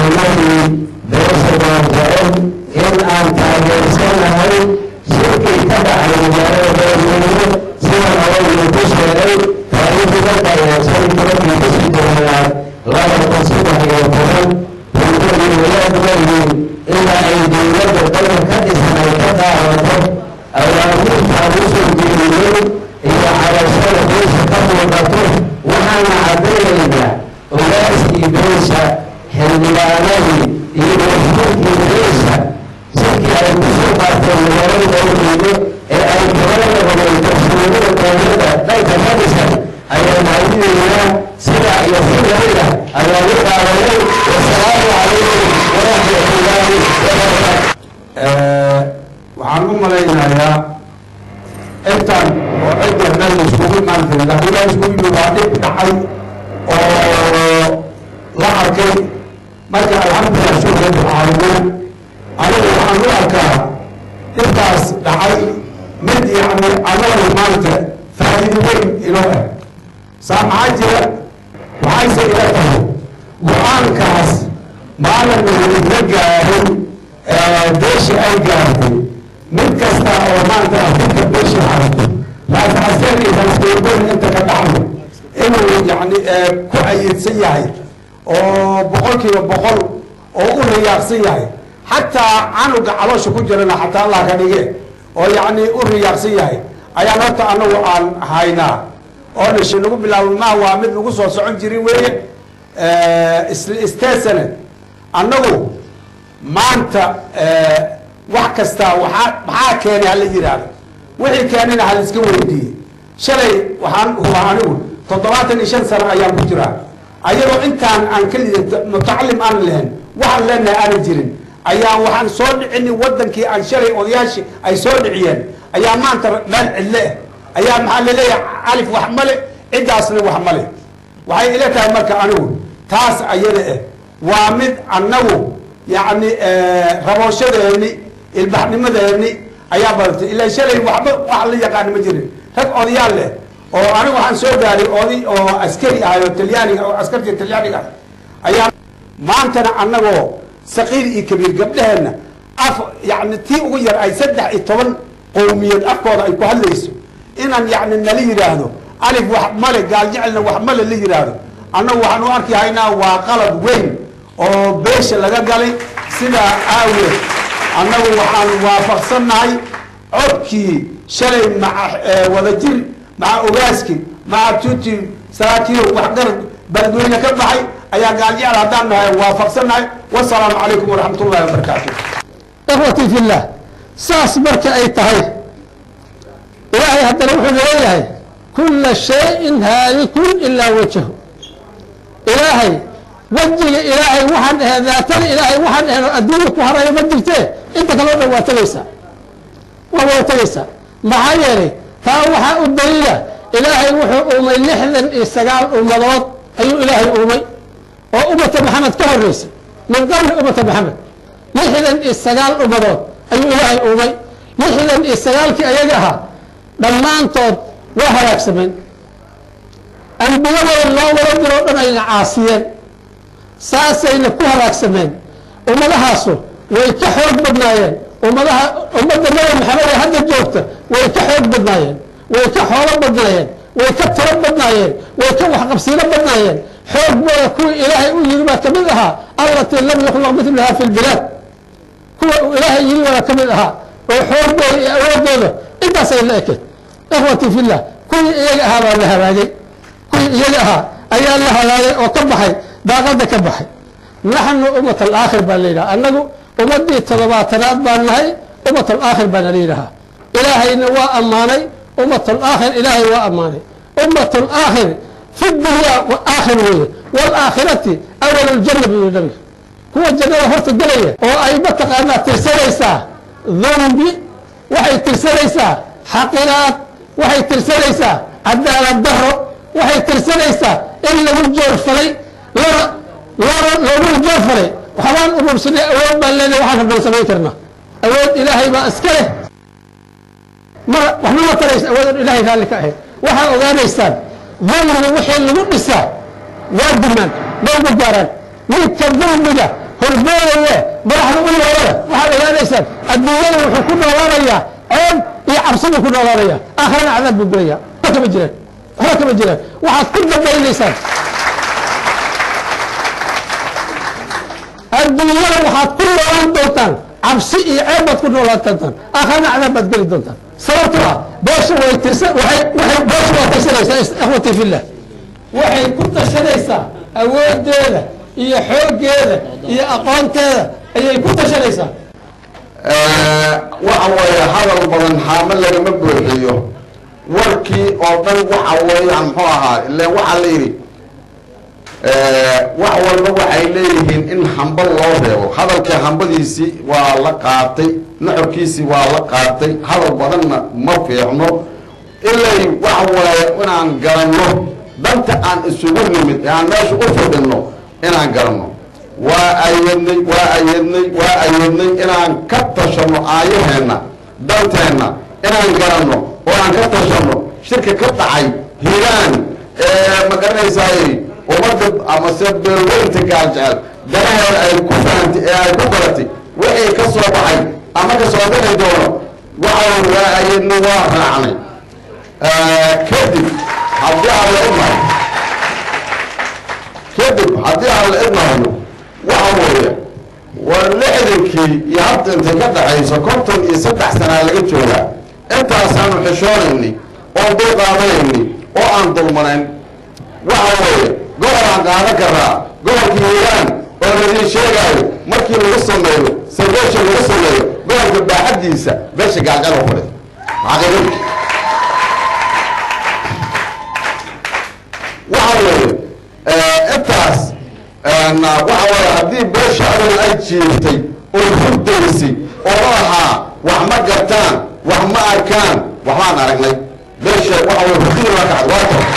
xildhibaanadii beesha baarjecel in aan taageersanahay shirkii ka dhacay magaalada beledweyne sida hore ku sheegay taariikhda taageersan tobankii bishii tobanaad laba kun saddex iyo toban bulshadii walaad weyiin ilaa ay dowladda dalka ka dhisan ay ka daawato awaamirtaan usoo jeediyey iyo cabashada beesha ka muuqato waxaana caddaynaynaa ogaaskii beesha xildhibaanadii iyo wasiirkii beesha shirkii ay kusoo qaarteen magaalada beledweyne ee ay kaga noqdeen kalsoonida dowladda dhanka ka dhisan ayaan mahadinaynaa sidaa iyo si lamida ayaa u qaadanay wasalaamu calaykum waraxmatullaahi wabarakaatu waxaan u malaynayaa intan oo cidda meel iskugu imaantay madaxweynaha iskugu yimid waa dhib dhacay oo la arkay marka alxamdulilah shukr rabbil caalamiin anigu waxaan u arkaa dhibkaas dhacay mid yacni anagu maanta faa'iido weyn inoo ah saa maxaa jira waxayse ila tahay go-aankaas maalin la gaaray beeshi ay gaartay mid kasta oo maanta afrika beeshi harato laasxaseen iyo raasbeegoyn inta ka dhaxlo inuu yacni ku ayidsan yahay oo boqolkiiba boqol oo u riyaaqsan yahay xataa canuga caloosha ku jirana xataa allah ka dhige oo yacni u riyaaqsan yahay ayaan horta anagu aan haynaa oo dhishi lagu bilaabo maa waa mid lagu soo socon jirin weeye isteesane annagu maanta wax kasta waaa maxaa keenay hala yidhaahdo wixii keenayna hala iska weydiiyey shalay waxaan hubaa anigu toddobaatan iyo shan sano ayaan ku jiraa ayadoo intaan aan kelida mutacalim aan lahayn waxaan leenahay aanan jirin ayaa waxaan soo dhicinin wadankii aan shalay odayaashii ay soo dhiciyeen ayaa maanta meel cidle ah ayaa maxaa laleeyahay alif wax male ciddaasna wax male waxay ila tahay marka anigu taas ayada ah waa mid annagu yacni rabooshadeenni ilbaxnimadeeni ayaa badatay ilaa shalay waxba wax la yaqaana ma jirin rag odayaal leh oo anigu waxaan soo gaaray oday oo askari ahay oo talyaaniga oo askartii talyaaniga ah ayaa maantana annagoo saqiir iyo kabiir gabdheheenna af yacni tii ugu yar ay saddex iyo toban qowmiyad afkooda ay ku hadlayso inaan yacni nala yidhaahdo alif wax male gaaljecelna wax male la yidhaahdo annagu waxaan u arki haynaa waa qalab weyn oo beesha laga galay sidaa aaweed annagu waxaan waafaqsannahay codkii shalay maca wadajir maca ogaaski maca tuti saraakiil waxgarad beledweyne ka baxay ayaa gaaljecel haddaan nahay waafaqsannahay wasalaamu calaykum waraxmat ullahi wabarakaatu ikhwatii fillah saas marka ay tahay ilaahay haddana wuxuu leeyahay kulla shayin haalikun ilaa wajhu ilaahay wejiga ilaahay waxaan ahayn daatada ilaahay waxaan ahayn oo adduunya ku haraya ma jirtee inta kaleo dhan waa tegaysaa waa wada tegaysaa maxaa yeelay taa waxaa u daliila ilaahay wuxuu uumay lixdan iyo sagaal ummadood ayuu ilaahay uumay oo ummata maxamed ka horeysa min qabli ummata maxamed lixdan iyo sagaal ummadood ayuu ilaahay uumay lixdan iyo sagaalkii ayaga ahaa dhammaantood waa halaagsameen ambiyadooda loo wada diroo dhan ayna caasiyeen saasayna ku halaagsameen ummadahaasu way ka xoog badnaayeen ummadaha ummadda nabi maxamed ee hadda joogta way ka xoog badnaayeen way ka xoolo badnaayeen way ka tiro badnaayeen way ka waxqabsiino badnaayeen xoogooda kuwii ilaahay u yiri baa ka mid ahaa allatii lam yuklaq mitlaha fi lbilaad kuwa uu ilaahay yiri baa ka mid ahaa oo xoogooda iyo awoodooda intaasay la ekeed ikhwatii fillah kuwii iyaga ahaa baa la halaagay kuwii iyaga ahaa ayaa la halaagay oo ka baxay daaqada ka baxay naxnu ummat alaakhir baa la yidhaha annagu ummadii toddobaatanaad baan nahay ummat alaakhir baana la yidhahaa ilaahayna waa ammaanay ummat alaakhir ilaahay waa ammaanay ummat alaakhir fi dunya aakhir weeye waalaakhirati awal ljanna buu yihi nabiga kuwa jannada horta gelaya oo ay mataqaanaa tirsanaysaa dhanbi waxay tirsanaysaa xaqiraad waxay tirsanaysaa cadaalad daro waxay tirsanaysaa in lagu joorfalay lana lana loogu joorfalay waxbaan urursanay awood baan leenahay waxaan rabnaan samayn karnaa awood ilaahay baa iska leh ma waxba ma taraysa awoodan ilaahay raalli ka ahayd waxaa ogaanaysaan dulmiga wixii lagu dhisaa waa dumaan ma uga gaaraan ninka dulmiga hormoodaye madaxda u yeerada waxaad ogaanaysaan adduunyada wuxuu ku noolaanayaa ceeb iyo cabsi buu ku noolaanaya aakhirana cadaab buu gelaya waxba kama jiraan waxba kama jiraan waxaad ku dambaynaysaan adduunyada waxaad ku noolaan doontaan cabsi iyo ceeb baad ku noolaan doontaan aakhirana cadaab baad geli doontaan sababtoo ah beesha way tirsan waxay waxay beesha waa tirsanaysaa ikhwati fillah waxay ku tashanaysaa awoodeeda iyo xooggeeda iyo aqoonteeda ayay ku tashanaysaa waxa weeye hadal badan xaamo lagama buuxiyo warkii oo dhan waxa weeyaan muxuu ahaa ileen waxaa la yidhi wax walba waxay leeyihiin in hamba loo reebo hadalkii hambadiisii waa la qaatay nuxurkiisii waa la qaatay hadal badanna ma fiicno ilay waxa waaye inaan garanno danta aan isugu nimid ee aan meesha u fadhinno inaan garanno waa ayadnay waa ayadnay waa ayadnay inaan ka tashanno aayaheenna danteenna inaan garanno oo aan ka tashanno shirka ka dhacay hiiraan ma garanaysaay ummadda amase beelweynta gaaljecel danaheeda ay ku fahantay ee ay ku garatay wixii ka soo baxay ama ka soo bixi doono waxaan waa ayadnay waa raacnay kadib haddii aan la idmahayo kadib haddii aan la idmahayo waxa weeye war lixdankii iyo hadda intay ka dhaxayso konton iyo saddex sanaa laga joogaa intaasaanu xishoonaynay oon dul qaadanaynay oo aan dulmanayn waxa weeye gobol aan qaadan karaa gobolka hiiraan oo ladiin sheegaayo markii lagu sameeyo sarbeesha lagu sameeyo gobolka baaxaddiisa beesha gaalgalo fadhi xaqiiqadi waxa weeye intaas waxa weeye haddii beesha adal ay jiirtay oo hurdaysay oo lahaa wax ma gartaan wax ma arkaan waxbaan aragnay beesha waxa weye hurdidii waa kacad waa tor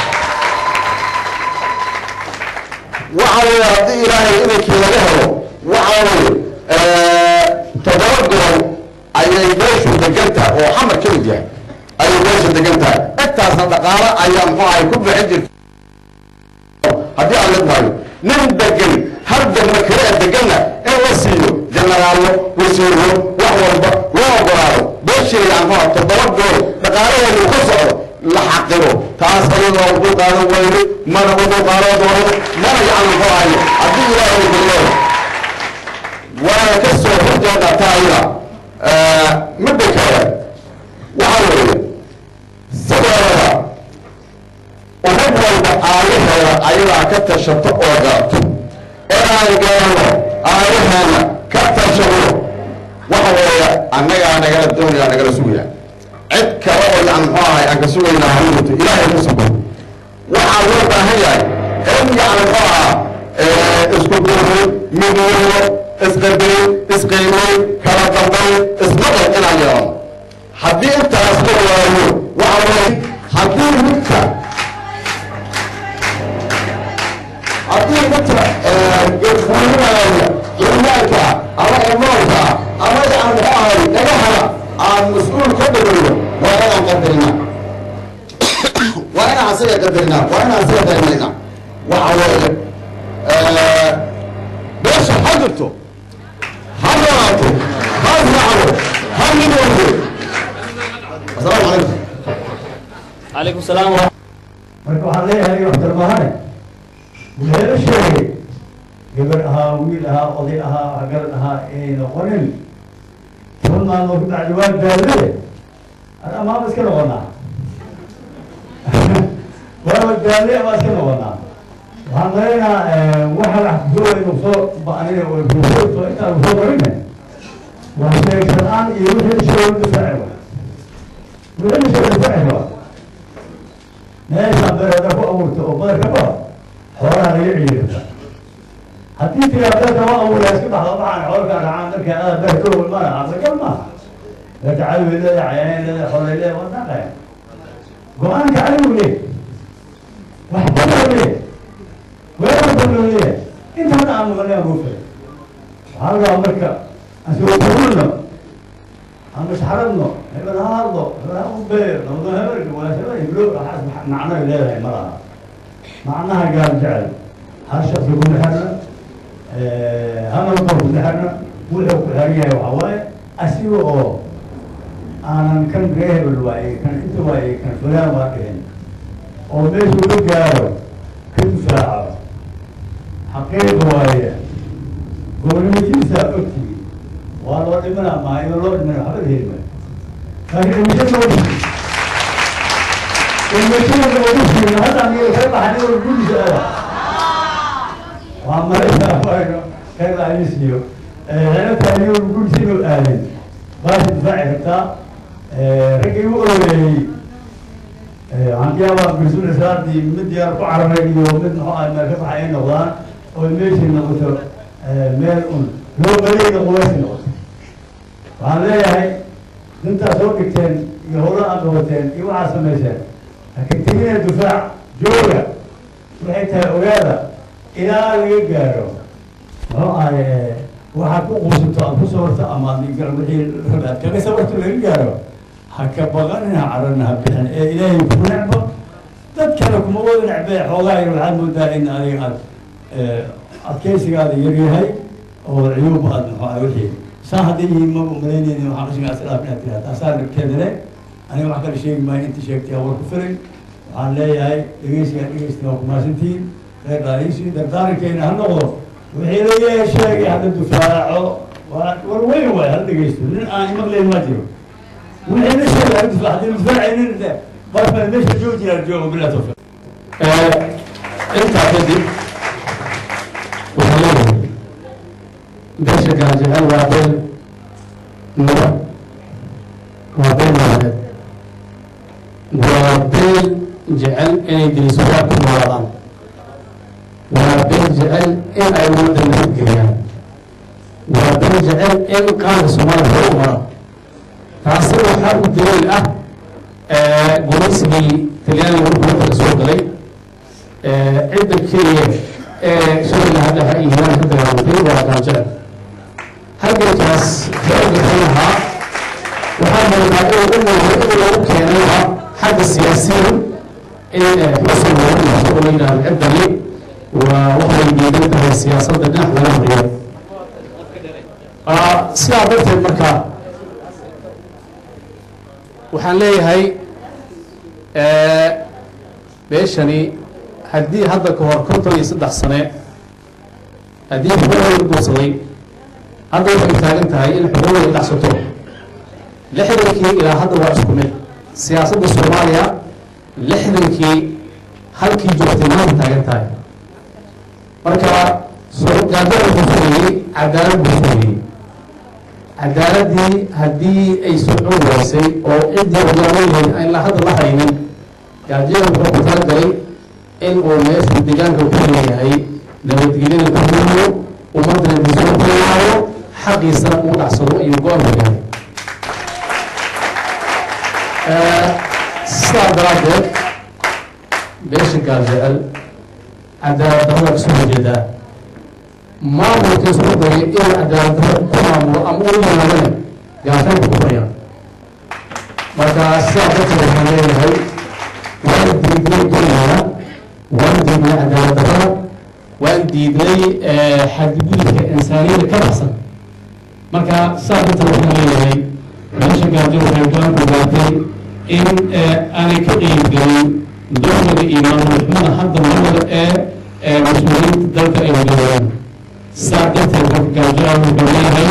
waxa weeye haddii ilaahay inankii laga helo waxa weeye toddoba gobol ayay beeshu degan tahay oo xamar ka mid yahay ayay beesha degan tahay intaasna dhaqaalo ayaa muxuu ahay ku bixin jirta haddii aan ledmaayo nin degan hal degma kale ee deganna in la siiyo jenaraallo wasiiro wax walba loo ogolaado beesheeda anfaa toddoba gool dhaqaalaheedu ka socdo la xaqiro taas ayadoo u dulqaadan weyne mana u dulqaadan doono mana gacan anfaahayo haddii ilaahay geliyo waana ka soo horjeeda taayada midda kale waxaa weeye sideedaba umad walba aayaheeda ayadaa ka tashato oo garato inaan garanno aayaheena ka tashano waxa weeye annagaa nagala doonaya nagala sugaya cid kale oo yan muxuu ahay aan ka sugaynaa hamuuto ilaahay ku sugo waxaa loo baahan yahay in yan muxuu ahaa isku duurin midnimo isqadayn isqiimayn kala dambayn ismaqal inaan yeelano haddii intaas la waayo waxa weeye haddii midka haddii midka fuulinaya imaanka ama imoonka ama yan muxuu ahay dhagahana aan mas-uul ka dhigayo waa inaan qadarina waa inaan asaga qadarina waa inaan asaga darmayna waxa weeye beesha ha jirto ha noolaato ha israacdo ha midoodo asalaamu calaykum عليكم السلام ورحمة marka waxaan leeyahay waxtar mahane wuxuu sheegay gabar ahaa wiil ahaa oday ahaa waxgarad ahaa inay noqonin toban maalmood ku dhacdi waa gaadade an amaama iska noqonaa waaba gaadle baa iska noqonaa waxaan maleynaa waxa wax doola inuu soo ba'nina oo soo intaan soo marine waa sheegsan-aan iyo wixii sheegay difaaci wa wixii sheegay difaaci wa meeshaan beerada ku abuurta oo badarka ba xoolaha laga ciirta haddii tiraa beerka ma abuura isku dhaxdo maxaan xoolka dhacaan marka aada beer dhowl mana aqlagal maaha beerka cali way leedahay cayaan leedahay xoolay leedahay waa dhaqaya go-aanka cali uu leeyahay wax badan leeyahay weerar badan leeyahay inta hadda aan maqlay aan buufay waxaa lagaa marka aan soo kulno aan masxaradno hebel ha hadlo hebel ha u beer nabdo hebelka waa hebel iblo waxaas macno leedahay ma laha macnaha gaal jecel hal shaksi kuma xirna hana korku xirna wuxuu ku xiran yahay waxaa waaye asiga oo aanan kan ree hebel waaye kan inta waaye kan fulaan waa dhihin oo meeshuu la gaaro ka difaaco xaqiiqa waaye gobonimadiisaa ogtigi waa loo dhimana maa iyo loo dhimana waxba helima laakiin dhimashada oo dhisi dhimashada oo dhisi hadda aniga ka baxan oo gudisa ada waa maraysaa wayno khayr alisiyo xeelata aniga gudisa inuu aadin baasha difaaci kartaa raggii u ololeeyey hantiyaabaa gursul saadii mid diyaar ku cararay iyo mid muxuu ah meel ka baxa ay noqdaan oo meeshii noqoto meel un loo baleyna qubaysi noqoto waxaan leeyahay dintaa soo dhigteen iyo howla aad qabateen iyo waxaad samayseen hakagtegina difaac jooga waxay tahay ogaada ilaa laga gaaro muxuu ahay waxaad ku quusato aad ku sabarto ama aad wixii aad kaga sabarto laga gaaro ha ka baqanina carana ha bixin ee ilaahay ku necbo dad kale kuma wada necbee xoogaa yar waxaad moodaa in adiga aad adkeysigaada yaryahay oo cuyuub aad muxuu ah wixii saa hadday yihiin ma umalaynaynin waxaan qashigaas ilaaf inaad tirahda asaa dhibkeeda le aniga wax kale sheegi maayo inta sheegtay war ku filan waxaan leeyahay dhegeysigaa dhegeysta waa kumaasantihiin reer dhaaliisi dardaarankeena ha noqdo wixii la yeehay sheegay hadda difaaco waa war weyn waay hala dhegeysto nin aan imaqlayn ma jiro wixii la sheegay hala difaac haddii difaacaynin barfa meesha joojiyaa joogo bilaa tawfiiq intaa kadib waxaa leeyahay beesha gaajecel waa beel naba waa beel nabadeed waa beel jecel inay gelisugaa ku noolaadaan waa beel jecel in ay ummadda nabadgeliyaan waa beel jecel in qaanka soomaaliya hore u mara taasi waxaa u daliil ah gumaysigii talyaaniga markuu waddanka soo galay cidda keliya ee shariga hadhaha iyo hiiraan ka dagaalamtay waa gaajecel halgankaas xooga lahaa waxaa moodaa inuu u muuqdo inuu lagu keenayba xagga siyaasiyan in xusun loogu yeesho oo la yidhahdo ciddani waa waxay diidan tahay siyaasadda dhinac laga mariyo sidaa darteed marka waxaan leeyahay beeshani haddii hadda ka hor konton iyo saddex sane haddii xuquuqda guursaday hadda waxay taagan tahay in xuquuqda ay dhacsato lixdankii ilaa hadda waa isku mid siyaasadda soomaaliya lixdankii halkii joogtay maanta taagan tahay marka gaajada wuxuu furayey cadaalad buu furayey cadaaladii haddii ay socon waysay oo ciddii ogaalayeen aan ilaa hadda la haynin gaajada wuxuu ku talagalay in uu meeshu deegaanka ku leeyahay nabadgelyada ku huriyo ummaddana disoo kulaayo xaqiisana uu dhacsado ayuu go-aan ku yahay sidaa daraaddeed beesha gaajecel cadaalad darrada kasoo horjeedaa maamulka isku dayay inuu cadaalad darro ku maamulo ama u yimaadana gaashaanka ku furayaan marka sidaa darteed waxaan leeyahay waan diidnay dulmiga waan diidnay cadaalad darrada waan diidnay xadgudubka insaaniyada ka baxsan marka sidaa darteed waxaan leeyahay meesha gaajo waxay go-aan ku gaartay in aanay ka qeybgelin dulmiga iyo maamulxumada hadda marwada ee mas-uuliyiinta dalka ay wajahaan saa darteed marka gaajaa wuxuu leeyahay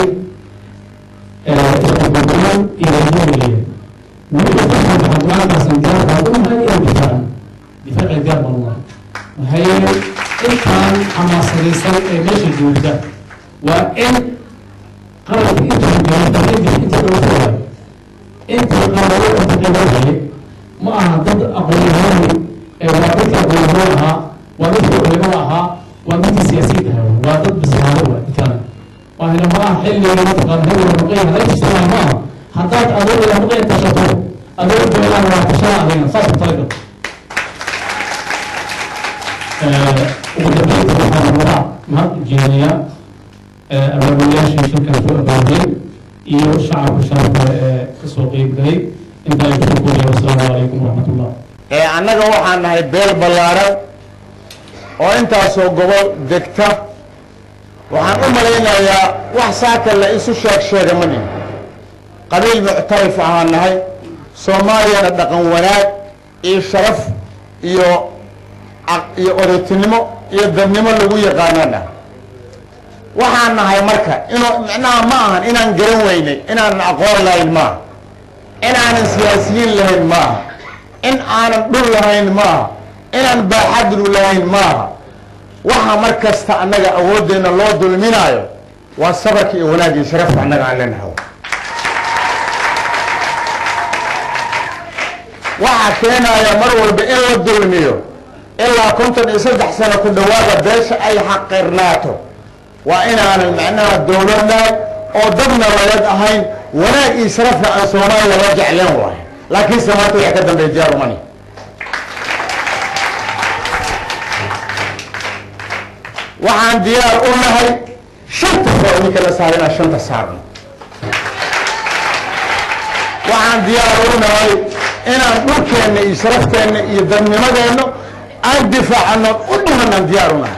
isqabalaan iyo dulmiga weliba dadka maxaducaankaasaan gaarka umahay inay difaacan difaaci gaar baan unahay maxaa yeelay intaan xamaasadaysan ee meesha joogta waa in qalabka inta gaarta inta inta dhowrtay inta qalabo inta dhowrtay ma aha dad aqoon-yahaan waa dadka aqoon-yahaan ahaa waa dadka culimada ahaa waa dadka siyaasiyiinta ahaa waa dad bislaado waa dadkana waa hela ma aha xilliga mataqaana xilliga ruqeyn hada ijtimaac ma aha haddaad adoo ila ruqeyn tashato adoo joogaan waa tashaa adayna saas ku talagal ugu dambeynta waxaan waraa mahad ujeedinayaa abaabulayaashii shirkan soo abaabulay iyo shacabka sharafka ee kasoo qeyb galay intaa ay kusoo koobaya wasalaamu calaykum waraxmatullah ee annaga waxaan nahay beel ballaaran oo intaasoo gobol degta waxaan u malaynayaa wax saaka la isu sheeg sheega ma nin qabiil muctarif ahaan nahay soomaaliyana dhaqan wanaag iyo sharaf iyo iyo odaytinimo iyo dadnimo lagu yaqaanana waxaan nahay marka inuu micnaha ma ahan inaan garan weynay inaanan aqoon lahayn maaha inaanan siyaasiyiin lahayn maaha in aanan dhul lahayn maaha inaan baaxadlu lahayn maaha waxa mar kasta annaga awooddeenna loo dulminaayo waa sabarka iyo wanaagii sharafta annaga aan leenahay waxaa keenaya mar walba in la dulmiyo ilaa konton iyo saddex sano ku dhawaada beesha ay xaqirnaato waa inaanan macnaha dowladnaag oo dadna layad ahayn wanaag iyo sharafna aan soomaaliya la jecleen waay laakiinse maanta waxa ka dambeeya jaarumani waxaan diyaar u nahay shanta soo idinka la saara inaan shanta saarno waxaan diyaar u nahay inaan dhulkeenna iyo sharafteenna iyo dadnimadeenna aan difaacano u dhimanaan diyaar u nahay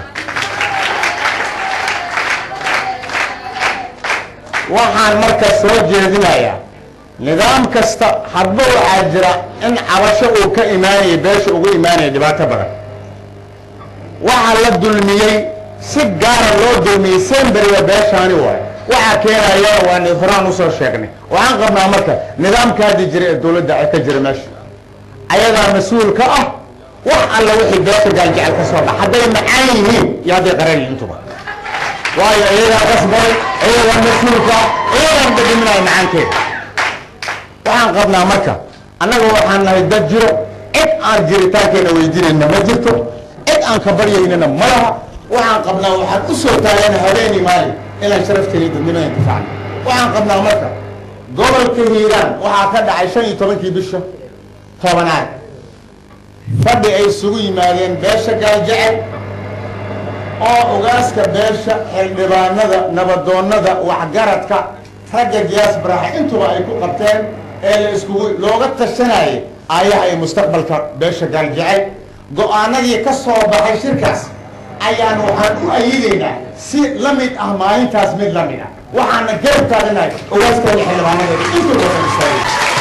waxaan marka soo jeedinayaa nidaam kasta hadba waxaa jira in cabasho uu ka imaanaya beesha ugu imaanaya dhibaato badan waxaa la dulmiyey si gaara loo dulmiyey semberiga beeshaani waay waxaa keenaya waan horaan usoo sheegnay waxaan qabnaa marka nidaamka haddi jira ee dowladda ka jira meesha ayagaa mas-uul ka ah wax alla wixii beesha gaaljecel ka soo bax hadday macaan yihiin iyo hadday qaran yihiin intuba waayo iyagaa qasbay iyagaa mas-uulka iyagaan dhadhiminaya macaankeeda waxaan qabnaa marka annaga waxaan nahay dad jiro cid aan jiritaankeena weydiinayna ma jirto cid aan ka baryaynana ma laha waxaan qabnaa waxaan u soo taagana habeeni maalin inaan sharafteena dadnimada intifaacno waxaan qabnaa marka gobolka hiiraan waxaa ka dhacay shan iyo tobankii bisha tobanaad fadhi ay isugu yimaadeen beesha gaaljecel oo ogaaska beesha xildhibaanada nabadoonnada waxgaradka ragga giyaas baraxa intuba ay ku qabteen ee la iskugu looga tashanayay aayaha iyo mustaqbalka beesha gaaljecel go-aanadii ka soo baxay shirkaas ayaan waxaan u ayidaynaa si la mid ah maalintaas mid la mid ah waxaana garab taaganahay ogaaskooda xildhibaanadeeda intuba wada istaagay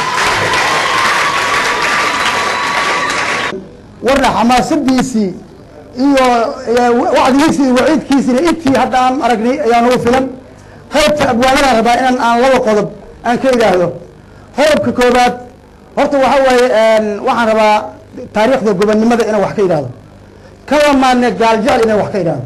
warna xamaasadiisii iyo wacdigiisii iyo waciidkiisina intii hadda aan aragnay ayaa nagu filan qaybta abwaanadaan rabaa inaan aan laba qodob aan ka idhaahdo qodobka koobaad horta waxa waaye waxaan rabaa taariikhda gobonnimada inaan wax ka idhaahdo kaba maadne gaaljecel inaan wax ka idhaahdo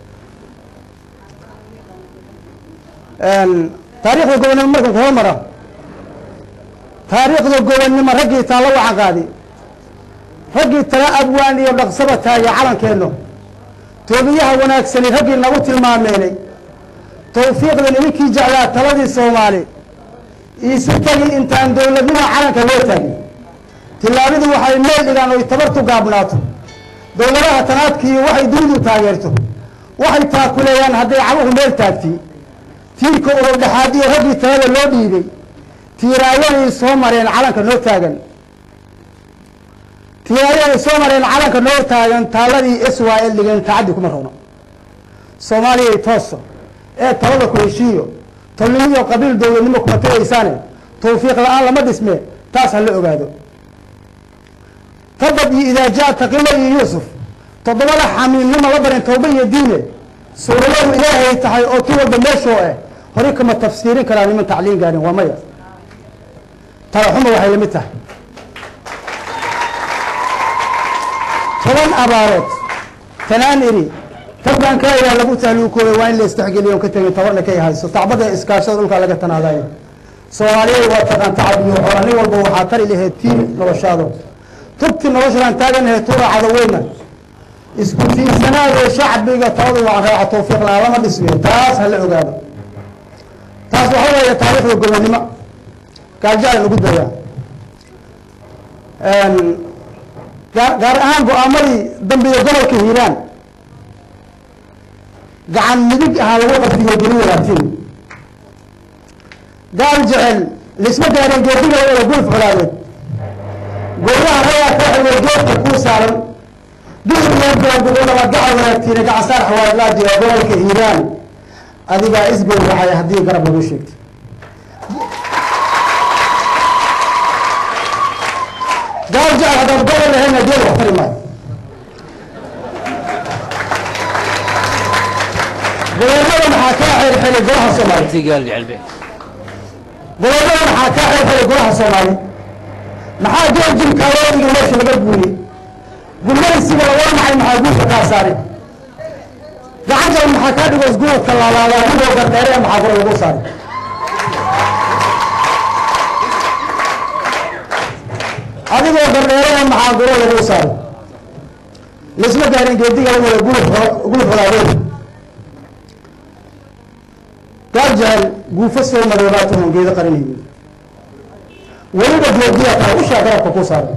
taariikhda gobonnimo markan ka hormara taariikhda gobonnimo raggii taalla waxaan qaadi raggii tala abwaan iyo dhaqsaba taagay calankeenno toobiyaha wanaagsani raggii nagu tilmaameenay tawfiiqda nimankii jeclaa taladii soomaali iisu tagi intaan dowladnimo calanka loo taagin tillaabadu waxay meel dhigaan oy tabartu gaabnaato dowladaha tanaadkiiyo waxay dunidu taageerto waxay taakuleeyaan hadday cabuhu meel taagti tiirka ururdhexaadiyo raggii talada loo dhiibay tiiraayanay soo mareen calanka noo taagan tiiraayanay soo mareen calanka noo taagan taaladii israel dhigeen tacaddi kuma rabno soomaaliyay tooso ee talada ku heshiiyo tolnimo iyo qabiil dowladnimo kuma tagaysaane tawfiiq la-aan lama dhisme taas ha la ogaado tabad iyo idaaja taqilo iyo yuusuf toddobada xamiilnimo la barin tawba iyo diine suuradadu ilaahay tahay oo tu walba meeshoo ah hore kama tafsiirin karaa niman tacliin gaarin waa maya talaxuma waxay lamid tahay toban abaarood tanaan iri tabbaan ka iraa lagu tahluukooday waa in la istexgeliyo ka tegin tabarna kay hayso tacbada iskaashada dhulkaa laga tanaadayo soomaaliya waa taqaan tacab iyo xola nin walba waxaa tari lahayd tii noloshaado tubti noloshaan taaganahay tuuracada weyna isku tiirsanaadee shacbiga taladu waa raaca tawfiiq la lama dhisme taas ha la ogaado taas waxa weeye taariikhda gobonnimo gaarjacel ugu dayaa gaar ahaan go-aamadii dambiga gobolka hiiraan gacan midig ahaa lagu qabdiyo geli walaatiin gaal jecel laisma gaareen geediga wada gulf colaadeed gooyaha ragaa ka xilway geedka kuu saaran duhur iyo gaagudolaba gacal wanaagtiina gacansaar xawaadlaa jira gobolka hiiraan adigaa isgowracaya haddii garab lagu sheegto gaal jecel haddaad gobol lahayna geel wax tari maayo gobollada maxaa kaa xirxiray golaha soomaali gobollada maxaa kaa xirxiray golaha soomaali maxaa georgin kaloodiga meesha laga guuriyey gulmaysiga laga maxay maxaa guusha kaa saaray gacantan maxaa kaa dhigo isguurka laalaada adigoo gardheere ee maxaa kore lagu saaray adigoo gardheere ee maxaa kore lagu saaray laisma gaarin geediga la wada guluf guluf wadaadeen gaal jecel guufo soo madoobaatan geedo qarinaynin weliba geediya taa ushaa garabka ku saaray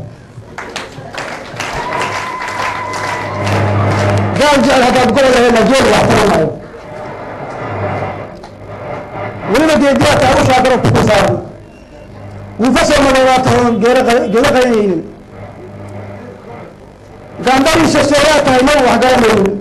gaal jecel haddaad gobol lahayna geel wax tari maayo weliba geediya taa ushaa garabka ku saaray guufo soo madoobaatan geedo geedo qarinaynin gandariisha sooyaa tahay ma wax garanaynin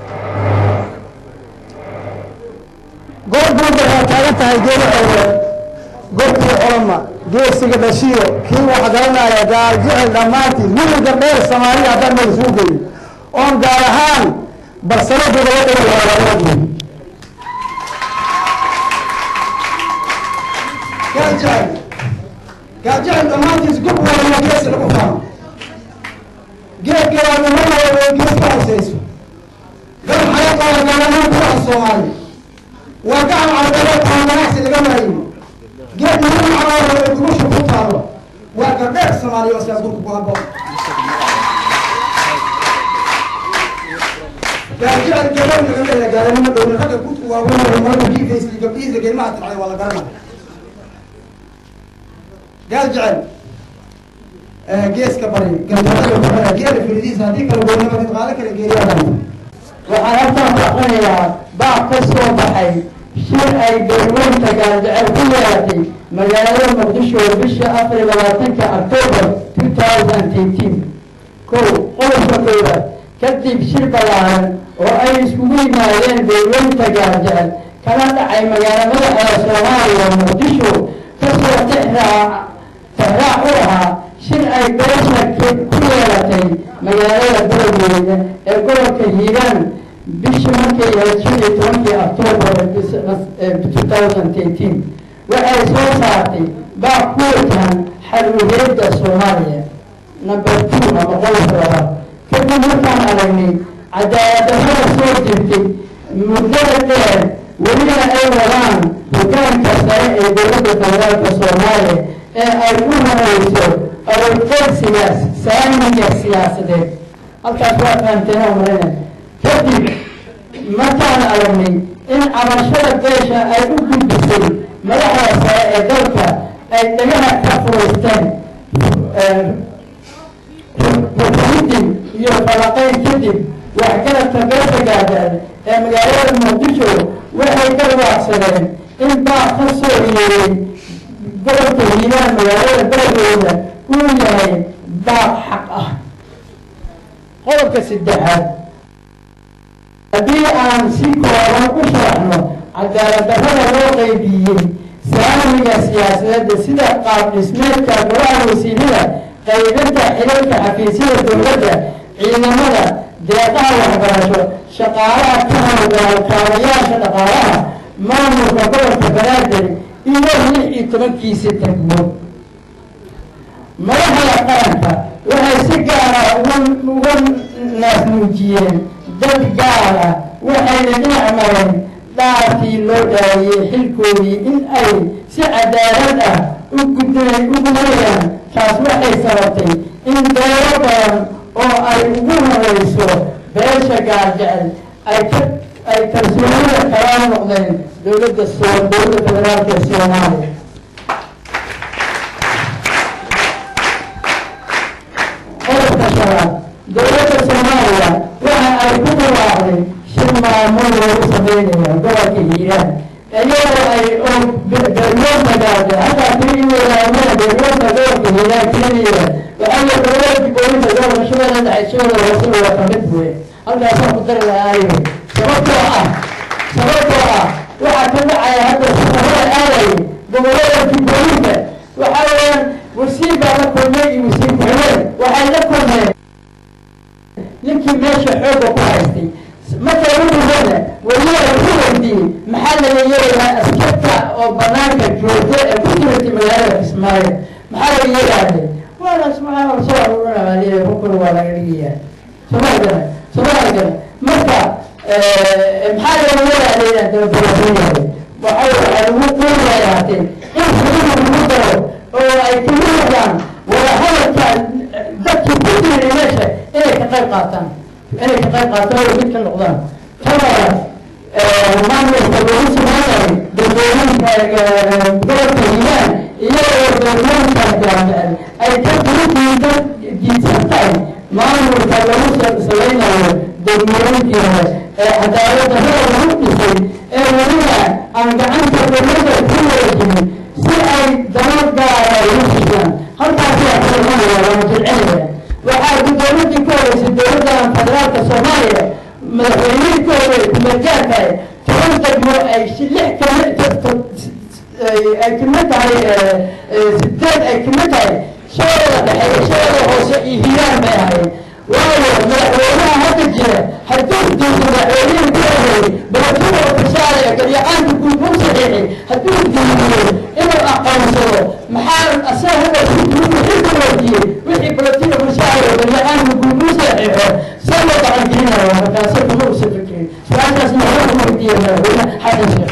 goob buuba waa taagan tahay geedo xeereed goobkii colama geesiga dhashiyo kii wax garanaya gaal jecel dhammaantiin wili gardheer soomaaliya haddaan meel isugu geeyo oon gaar ahaan barsaladooda la dhigan lahaa waa ogyihin gaal jecel gaal jecel dhammaantiis gub walaya geesi lagu faano geedka waa nimanaya gees ka hooseyso gar xayaqaala gaalahaan kuwaha soomaaliya waa gacan carbeedeed aan ganacsi laga maayin geed muhiim cagaaro ee gubasha ku taalo waa gardheer soomaaliya oo sidaas dhulka ku habboon gaajecel gaban laga leeyahay gaalanimo dhowna ragga gudku waaweyn marada jiifaysa gabdhihiisa geelmaha tircay waa la garanaya gaal jecel geeska bari galbeedada geela firidiisa haddii kala goynama midqaalo kala geeriyadan waxaan halkaan aqrinayaa baac ka soo baxay shir ay beerweynta gaaljecel ku yeelatay magaalada muqdisho bisha afar iyo labaatanka octoobar two thousand eighteen kow qodobka koowaad kadib shir ballaaran oo ay iskugu yimaadeen beerweynta gaaljecel kana dhacay magaala madaxda soomaaliya muqdisho kasoo tixraac tixraac u ahaa shir ay beesha ku yeelatay magaalada beledweyne ee gobolka hiiraan bishii markay ahayd shan iyo tobankii octoobar two thousand eighteen waxay soo saartay baa ku wajahan xal-uheedda soomaaliya number two ama qodobka labaad kadib markaan aragnay cadaaladdarrada soo jirtay muddada dheer welina ay wadaan hogaanka sare ee dowladda federaalka soomaaliya ee ay u horeyso aroorqeedsiga saamiga siyaasadeed halkaas waa fahamteen oo marina kadib markaan aragnay in cabashada beesha ay u gudbisay madaxda sare ee dalka ay dhagaha ka furaysteen rukuuddin iyo falaqayn kadib waxgaradka beesha gaadaan ee magaalada muqdisho waxay ka waacsadeen in baa ka soo yeeray gobolka hiiraan magaalada beledweyne uu yahay baaq xaq ah qodobka saddexaad haddii aan si kooban u sharaxno cadaaladdarrada loo qeybiyey saamiga siyaasadeedda sida qaab dhismeedka golaha wasiirada qaybinta xilalka xafiisyada dowladda ciidamada deeqaha waxbarasho shaqaalaha ka howlgala kaabayaasha dhaqaalaha maamulka gobolka banaadir iyo lix iyo tobankiisi tagmo madaxda qaranka waxay si gaara uga naasmuujiyeen dad gaar ah waxayna dhinac mareen dhaartii loo dhaariyey xilkoodii in ay si cadaalad ah u gudayaan taas waxay sababtay in beelo badan oo ay ugu horeyso beesha gaarjecel ay ka ay kalsoonida kala noqdeen dowladda soo dowladda federaalka ee soomaaliya qodobka shanaad dowladda soomaaliya waxa ay ku dhawaaqday shir maamul lagu sameynaya gobolka hiiraan iyadoo ay oo beeryoonta gaarda halkaa kii wadaamada beeryoonta gobolka hiiraan keliya waxaa dowladda dibooyinta gobolka shabeelle dhexe shabeelle hoose waa kamid buye halkaasaan ku dari lahaa sababtoo ah sababtoo ah waxaa ka dhacaya hadda safarada aadaya gobolada jubbooyinka waxaa weeyaan wasiir baa la kulmay iyo wasiir ku-xigeen waxay la kulmeen ninkii meesha xoogga ku haystay markay u dhumada weliba wuxuu weydiiyey maxaa laga yeelayaa askarta oo banaanka joogta ee ku jirtay magaalada kismaayo maxaa laga yeelaade waala subxaana soo aruurinaya rukun waa laga dhigayaa somaligana somaligana marka maxaa laga yeelaya dababarasooyahay waxa waxaa lagu quunayaatee in xuduuda lagu daro oo ay kamid noqdaan wadahadalka dadkii ku jiray meesha inay ka qayb qaataan inay ka qayb qaataan oo mid ka noqdaan tabaas maamulka lagu samaynayo dadweynaha gobolka hiiraan iyagoo dadweynaha jaamacad ay ka diidan diidsan tahay maamulka lagu samaynayo dadweynkii hore ee cadaaladda hada lagu dhisay ee weliba aan gacanta dowladda ku wareejinin si ay dano gaara ugu siiyaan halkaasiyaa kulanaya waana jilcinaya waxaa dowladii ka horeysay dowladda federaalka soomaaliya madaxweynihii ka horey kumeelgaarka toban degmo ay lix kamid ay kamid tahay sideed ay kamid tahay shooda dhexe shooda hoose iyo hiiraan bay ahayd waayo madaxweynaha hadda jira hadduu diido madaxweynihii ka horey balatuda ofishaale garyaqaanka guud u saxiixay hadduu diidiyo inuu aqoonsado maxaa asaga hadda xilka waajiyey wixii balatina ofishaale garyaqaanka guud u saxiixo see loo gacan gelinaya markaase kuma usa fikirin su-aashaasna hore kuma weydiiya madaxweyne xasan sheekh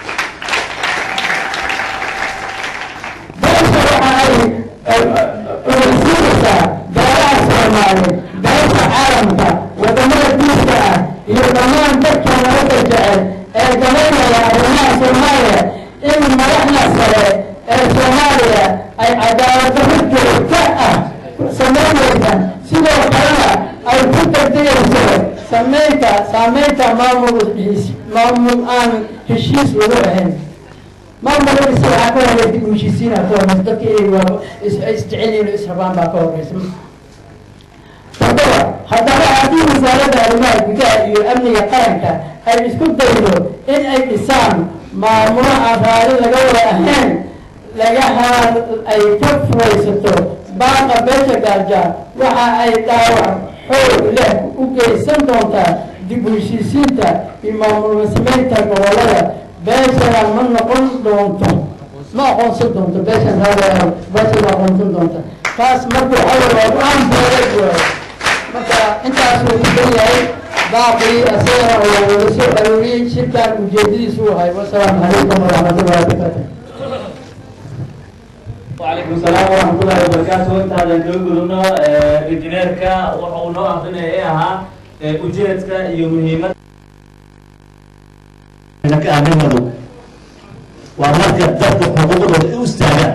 beesha waxa ay ogeysiinaysaa beelaha soomaaliyeed beesha caalamka wadamada diiska ah iyo dhammaan dadka nabadda jecel ee galaynaya arrimaha soomaaliya in madaxda sare ee soomaaliya ay cadaaladdarro joogto ah samaynaysa sidoo kalena ay ku degdegayso samaynta saameynta maamul maamul aan heshiis lagu ahayn maamuladiisa waxaa ka horeysa dib u heshiisiina ka horeysa dadka iyaga isjecelyihin israbaan baa ka horeysa haddaba haddaba haddii wasaaradda arrimaha gudaha iyo amniga qaranka ay isku daydo in ay dhisaan maamulo aan raali laga wada ahayn lagahaa ay ka furaysato baaqa beesha gaarjaar waxa ay dhaawac xoog leh u geysan doontaa dib u heshiisiinta iyo maamul samaynta gobolada beeshana ma noqon doonto ma aqoonsan doonto beeshan raali beesha ma aqoonsan doonta taas marka waxa weye waa go-aan beelad waaye marka intaasuu ku dan yahay baaqii asagana oo wada soo arooriyey shirkan ujeedadiisu u ahay wasalaamu calaykum waraxmatullahi wabarakaatu وعليكم السلام ورحمة الله وبركاته انت هذا نقولنا انجينيركا وحنا أخذنا إياها ujeedka iyo muhiimada ka arrimadu waa marka dadka xuquuqdooda u istaagaan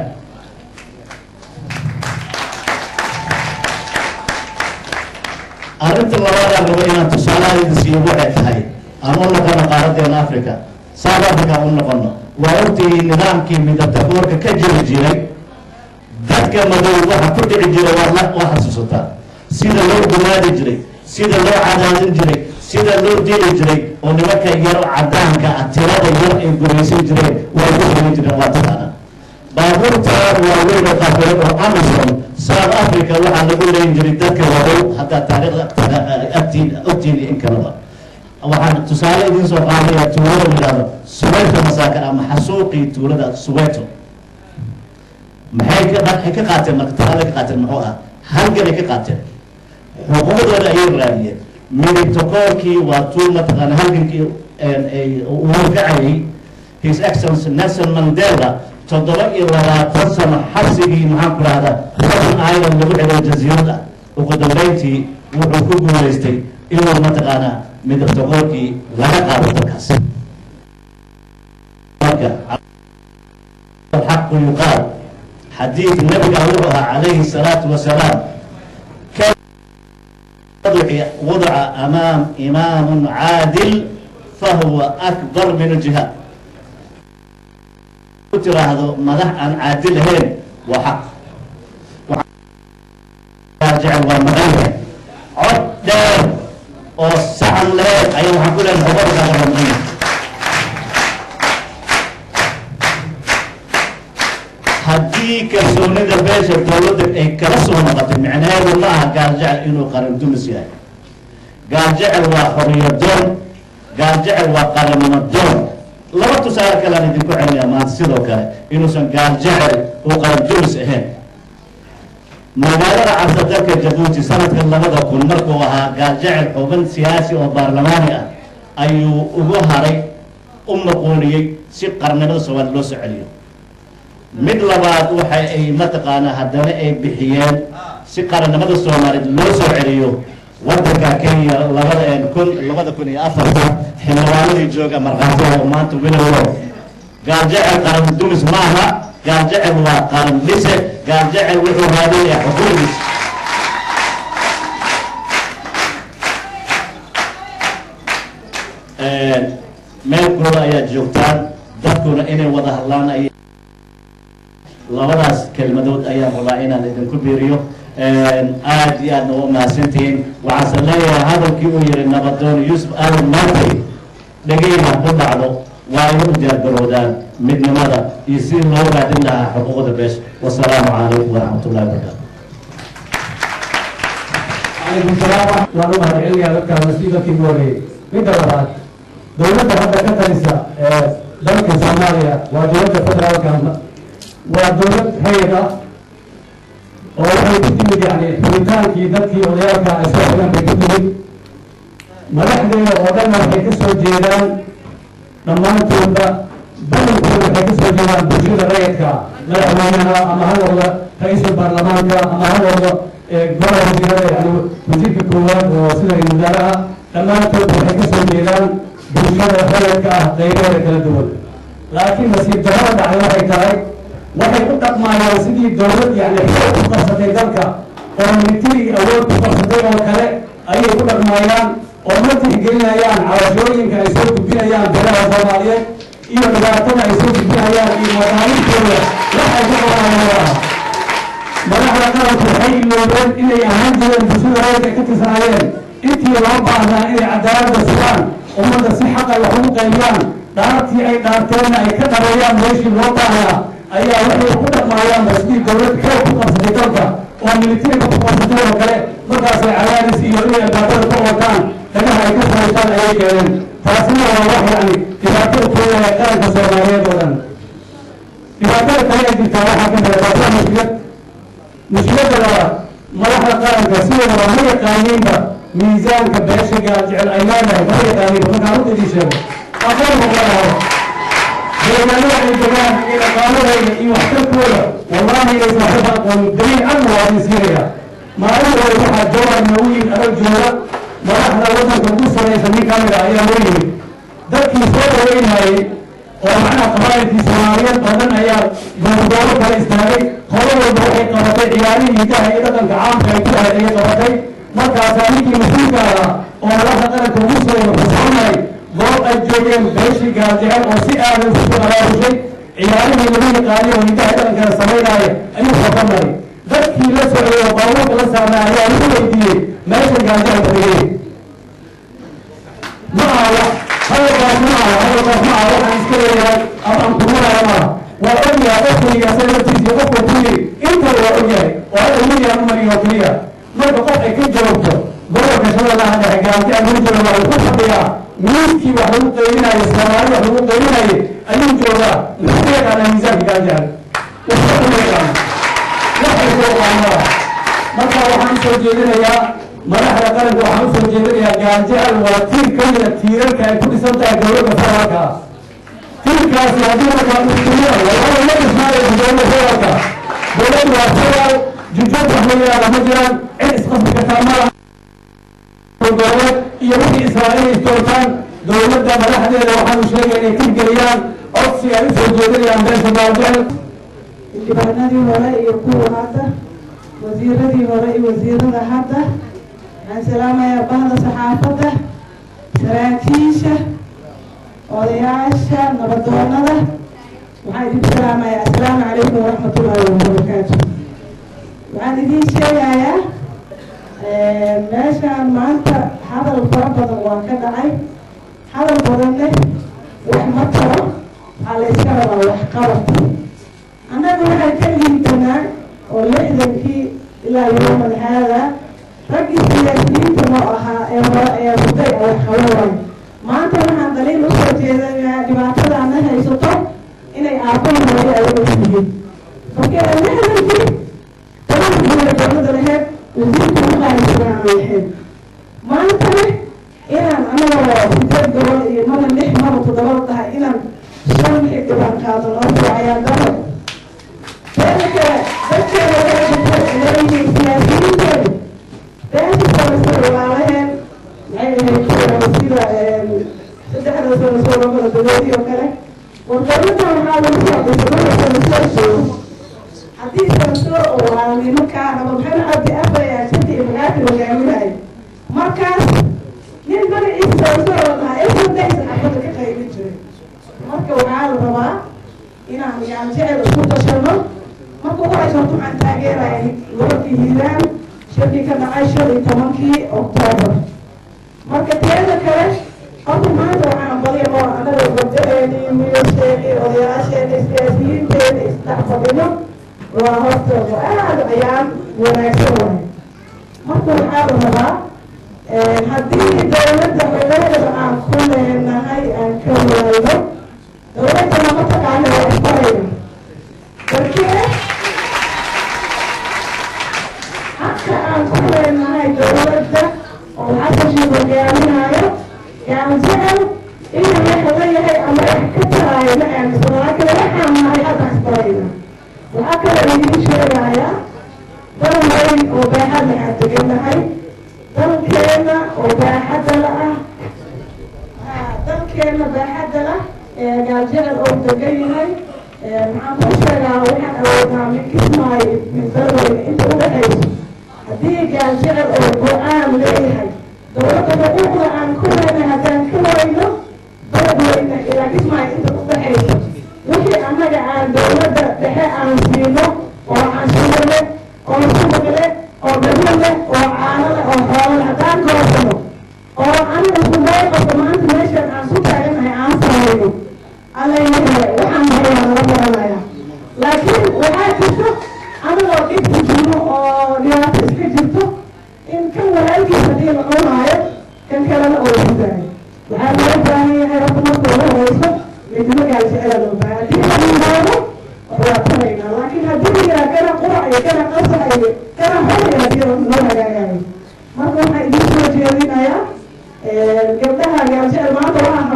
arrinta labaadaan rabo inaan tusaalaha siiyo waxay tahay aan u noqono qaaradeena africa south africa aan u noqono waa ogtihiin nidaamkii midatakoorka ka jiri jiray dadka madow waxa ku dhici jira waad la waa xasuusataa sida loo gumaadi jiray sida loo cadaadin jiray sida loo dili jiray oo nimanka yar cadaanka ah tirada yar ay gumaysan jireen waa ku samayn jireen waa taqaana baabuurta waaweyn oo qafiran oo amazon south africa waxaa lagu leeyin jiray dadka wadow haddaa taariikhda agtiin ogtiin in kalaba waxaan tusaale idiin soo qaadaya tuulada yidhahdo suweyto masaakan ama xasuuqii tuulada suweyto maxay ka maxay ka qaateen marka talaada ka qaateen muxuu ah halganay ka qaateen xuquuqdooda ayay raadiyeen midibtakoorkii waa tuu mataqaana halgankii uu horkacayay his excellency nelson mandela toddoba iyo labaatan sano xabsigii maxaan ku rahdaa robin island lagu xidho jasiirad ah ugu dambeyntii wuxuu ku guulaystay inuu mataqaanaa midibtakoorkii laga qaado dalkaas marka الحق يقال حديث النبي وضعها عليه الصلاة والسلام وضع أمام إمام عادل فهو أكبر من الجهاد ترى هذا مدح عن عادل هين وحق راجع ومغير عد والسعن له أيها حقول الهبر هذا haddii kalsoonida beesha dowladda ay kala soo noqotay micnaheedu ma aha gaaljecel inuu qaran dumis yahay gaaljecel waa xoriyo doon gaaljecel waa qarannimo doon laba tusaale kale aan idinku celinayaa maanta sidoo kale inuusan gaaljecel uu qaran dumis ahayn magaalada cabsa dalka jabuuti sanadka labada kun markuu ahaa gaaljecel xubin siyaasi oo baarlamaani ah ayuu ugu haray u maquuniyey si qarnimada soomaaliya loo soo celiyo mid labaad waxa ay mataqaanaa haddana ay bixiyeen si qarannimada soomaaliyeed loo soo celiyo wadanka kenya labada kun labada kun iyo afarta xildhibaanadii jooga markhaatiha oo maanta wilowo gaaljecel qaran dumis maaha gaaljecel waa qaran dhise gaaljecel wuxuu raadinayaa xuquuqdiis meel kulada ayaad joogtaan dadkuna inay wada hadlaan ay labadaas kelmadood ayaan rabaa inaan idinku biiriyo aad iyo aadna u mahadsantihiin waxaase leeyahay hadalkii uu yihi nabadoon yuusuf aadan maantay dhegeyna ku dhacdo waa ay u diyaargaroodaan midnimada iyo sidii loo raadin lahaa xuquuqda beesha wasalaamu calaykum waraxmat ullahi wabarakaatu calaykum salaam waan u mahadcelinayaa dadka wasiiqadkii ugu horeeyey midda labaad dowladda hadda ka talisa ee dalka soomaaliya waa dowladda federaalka waa dowlad hayad ah oo waxay ku timid yani xubitaankii dadkii odayaalka iska xigan bay ku timid madaxdeeda oo dhanna waxay ka soo jeedaan dhammaantoodba badankooda waxay ka soo jeedaan bulshada rayidka madaxweynaha ama ha noqdo ra-iisul baarlamaanka ama ha noqdo golaha wasiirada yani wasiirka koowaad oo sida ra-isul wasaaraha dhammaantood waxay ka soo jeedaan bulshada rayidka ah qaybaheeda kala duwan laakiin nasiib darrada dhacday waxay tahay waxay u dhaqmaayaan sidii dowlad yani xoog ku qabsatay dalka oo military awood ku qabsatay oo kale ayay ku dhaqmaayaan oo ma tixgelinayaan cabashooyinka ay soo gudbinayaan beelaha soomaaliyeed iyo dhibaatada ay soo gudbinayaan iyo masaaaliibtooda waxay ku qabanayaan madaxda qaranku waxay iloobeen inay ahaan jireen bulshada rayidka ka tirsanaayeen intii loo baahnaa inay cadaaladda sugaan ummadda si xaq ay wax ugu qaybiyaan dhaartii ay dhaarteenna ay ka dhabeeyaan meeshii loo baahnaa ayaa waxay ku dhaqmaayaan sidii dowlad xoog ku qabsatay dalka oo militariga ku qabsatay oo kale markaasay cadaadis iyo inay albaabada ka wataan dhagaha ay ka fariistaan ayay keeneen taasina waa wax yani dhibaatada keenaya qaranka soomaaliyeed oo dhan dhibaatada kale ay jirtaa waxaa ka mid waa mushkilad mushkiladda labaad madaxda qaranka sideedaba ma yaqaaniinba miisaanka beesha gaaljecel ay leedahay ma yaqaaniinba markaan runta idin sheego aqoon muqanaho deegaanada ay degaan iyo dhaqaaladayda iyo waxtarkooda wallahi inaysan waxba aqoonin daliil cadna waa idin siinaya maalin hore waxaa jawar noogu yimid adag jooga madaxda waddanka ugu saraysa nin kamid a ayaa noo yimid dadkii soo dhaweynayay oo macnaha qabaa'ilkii soomaaliyeed oo dhan ayaa goorgooro kala istaagay hore walba waxay qabatay ciyaarihii hidaha iyo dhaqanka caamka ay ku ahayd ayay qabatay markaasaa ninkii mas-uulka ahaa oo madaxda qaranka ugu saraya xusaanay goob ay joogeen beeshii gaajecel oo si aadan isu qaraarushay ciyaarihii lagu yaqaaniy oo hidaha dhaqankana samaynaaya ayuu xokanay dadkii la socday oo baabuurka la saarnaa ayaa lagu weydiiyey meesha gaajecel fadhiyey ma aha hadalkaas ma aha hadalkaas ma aha waxaan iska leeyahay ama aan kumanaya maaha waa ogyahay qofkayga asaga laftiisa qofka kuyiri intaba waa ogyahay oo hadda william umariyo oo keliya marka qof ay ka joogto gobolka shabeellaha dhexe gaanti aan lagu jooga waa ku fadhiyaa miiskii wax lagu qaybinayo soomaali wax lagu qaybinayo ayuu joogaa muxuu ka yaqaanaa miisaanka gaanjecel wuxuu ka yaqaana waxay ku yaqaanaa marka waxaan usoo jeedinayaa madaxda qaranka waxaan usoo jeedinayaa gaanjecel waa tiir ka mida tiirarka ay ku dhisan tahay dowladda federaalka tiirkaasi haddii markaa usuuya wallahi ma dhismaayo dowladda federaalka dowladdu waa federal jujuud wax la yidhahda ma jiraan cid isqasbi kartaa ma laha goboleed iyo wixii israa'iil isdoortaan dowladda madaxdeeda waxaanu sheegay inay tirgeliyaan codsi ay usoo jeedinayaan beesha gaanjecel xildhibaanadii hore iyo kuwa hadda wasiiradii hore iyo wasiirada hadda waxaan salaamayaa bahda saxaafadda saraakiisha odayaasha nabadoonada waxaan idinku salaamayaa assalaamu calaykum waraxmatullaahi wabarakaatu waxaan idiin sheegayaa meeshaan maanta hadal fara badan waa ka dhacay hadal badanne wax ma taro waxaa la iska rabaa wax qabad annaga annagu waxay ka liitanaa oo lixdankii ilaa yooman haada raggii siyaasiyiinta noo ahaa ee hore ee huday ay qabanay maanta waxaan daliil usoo jeedanayaa dhibaatadaana haysato inay aabbaha hooyo ayaga yihiin marka lixdankii tobanka guula dowladda laheyd wasiirka uqaaysanaa aan lahayn maantana inaan anagoo sideed gobol iyo mana lix maba toddoba tahay inaan shan xildhibaan qaado noo fiicayaa daro teeda kale dadkeeda leeyihiin siyaasiyiinteedu beesha sanasada walaalaheen maxay ahayd sida saddexda sanasoo labada dadoodii oo kale war dowladda waxaa lagu soo dhisay sanasoo haddii sanasoo oo walaalnimo kaa rabo maxamed cabdi afaya shanti iyo magaati hogaaminayo markaas nin magaciisa sanasoo oo dhahaa efandaysa xafada ka qaybin jiray marka waxaa la rabaa inaan yaan jecel isku tashano marka ugu horeysa horta waxaan taageeraya gobolkii hiiraan shirkii ka dhacay shan iyo tobankii oktoobar marka teeda kale horta maanta waxaan baliya oo anaga gabdaheeni wiilasheeni odayaasheeni siyaasiyiinteeni isdhex fadhino waa horta aada ayaan wanaagsan wahay marka waxaa la rabaa haddii dowladda magaalada aan ku leenahay aan ka waayno dowladda lama taqaano waa isbarayna darkee xaqa aan ku leenahay dowladda oo xasashi hogaaminayo yaan jecel inuu waxa leeyahay ama wax ka taraayo ma aaminsan laakiin waxaan nahay hadda isbarayna waxaa kale idiin sheegaya dal weyn oo baaxad leh aan degannahay dalkeena oo baaxadda la ah dalkeena baaxadda lah gaaljecel oo degan yahay maxaan ku sheegaa waxaan awoodnaa min kismaayo min dalweyne inta u dhexayso haddii gaaljecel oo go-aan leeyahay dowladda xuquuqda aan ku leenahay haddaan ka wayno dalweyne ilaa kismaayo inta u dhexayso wixii annaga aan dowladda dhexe aan siino oo canshuur leh oo subag leh oo gablo leh oo caano leh oo xoolo leh haddaan goosano oo aniga iskuday qabto maanta meeshaan aan su taaganahay aan samayno allayahay waxaan hayaa laga baranaya laakiin waxaa jirto anigoo dhibku jiro oo dhibaato iska jirto in kan walaalkiis haddii la cunaayo kan kalena oo hudaayo waxaa loo baahan yahay horta marka ugu horeyso midnimo gaaljecela loo baahan haddii la yimaado waa taraynaa laakiin haddii la yiraa kana qurac iyo kana qasax iyo kana hor iyo haddii loo hagaagayo marka waxaa idiin soo jeedinayaa gabdhaha gaaljecel maanta waxaa